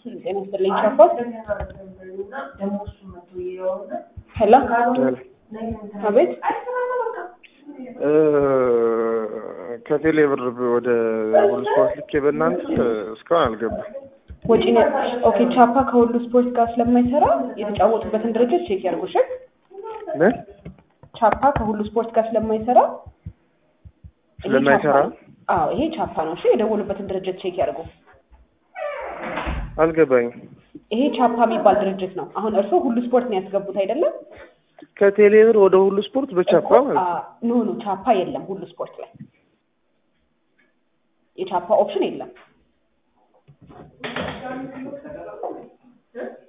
ጤና ይስጥልኝ ቻፓት ሄሎ አቤት ከቴሌ ብር ወደ ሁሉ ስፖርት ልኬ በእናንተ እስካሁን አልገባም። ወጪ ነው። ኦኬ ቻፓ ከሁሉ ስፖርት ጋር ስለማይሰራ የተጫወቱበትን ድርጅት ቼክ ያድርጉ። እሺ ምን ቻፓ ከሁሉ ስፖርት ጋር ስለማይሰራ ይሄ ስለማይሰራ ቻፓ- አዎ ይሄ ቻፓ ነው። እሺ የደወሉበትን ድርጅት ቼክ ያድርጉ። አልገባኝም። ይሄ ቻፓ የሚባል ድርጅት ነው። አሁን እርስዎ ሁሉ ስፖርት ነው ያስገቡት አይደለም? ከቴሌ ብር ወደ ሁሉ ስፖርት በቻፓ ማለት ነው። ኖ ኖ ቻፓ የለም ሁሉ ስፖርት ላይ የቻፓ ኦፕሽን የለም።